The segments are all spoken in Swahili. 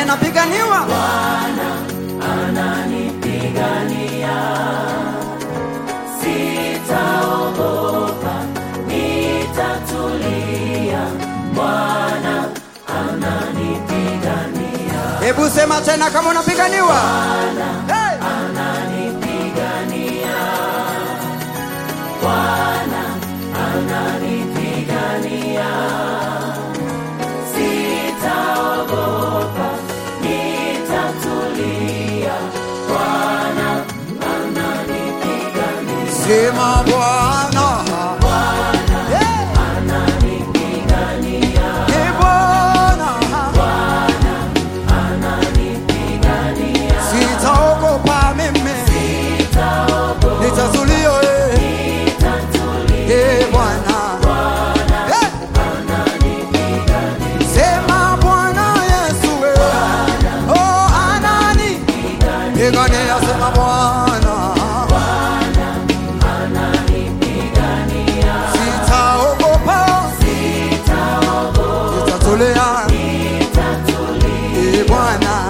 napiganiwa hebu sema tena kama unapiganiwa hey! Sema Bwana Hey! Ee Bwana sitaogopa mimi nitatulia eh. Ee Bwana Eh! Sema Bwana Yesu eh. Oh, anani pigania sema Bwana sitaogopa nitatulia Ee Bwana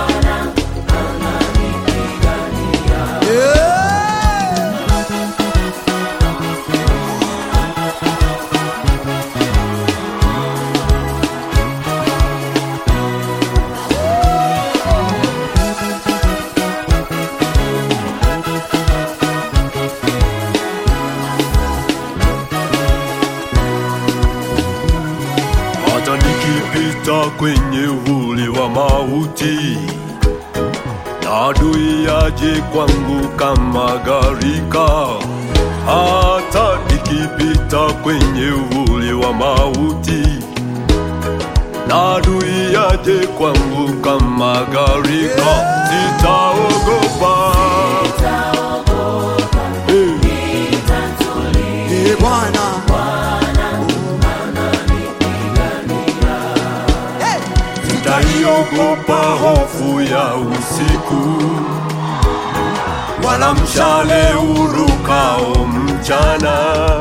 Yeah. hata nikipita kwenye uvuli wa mauti, na adui aje kwangu kama gharika. Hata nikipita kwenye uvuli wa mauti, na adui aje kwangu kama gharika, sitaogopa. Eh. Ee Bwana Hey! Sitaiogopa hofu ya usiku, wala mshale urukao mchana.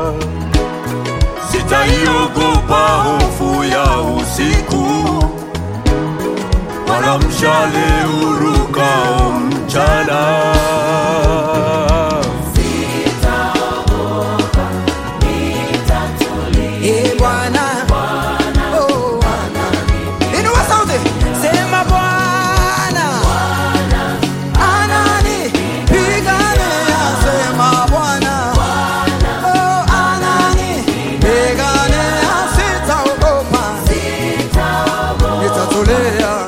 Sitaiogopa hofu ya usiku, wala mshale urukao mchana. Ee Bwana Oh. Inua sauti sema Bwana anani pigania sema Bwana Oh, anani pigania sitaogopa nitatulia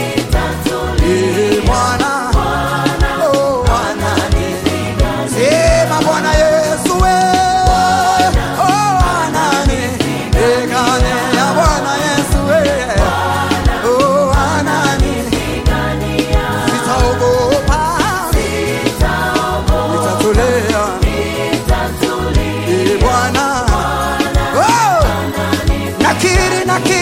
Ee Bwana Oh, anani sema Bwana Yesu we Oh, anani pigania Bwana Yesu we Oh, anani sitaogopa nitatulia Ee Bwana Oh, nakiri nakiri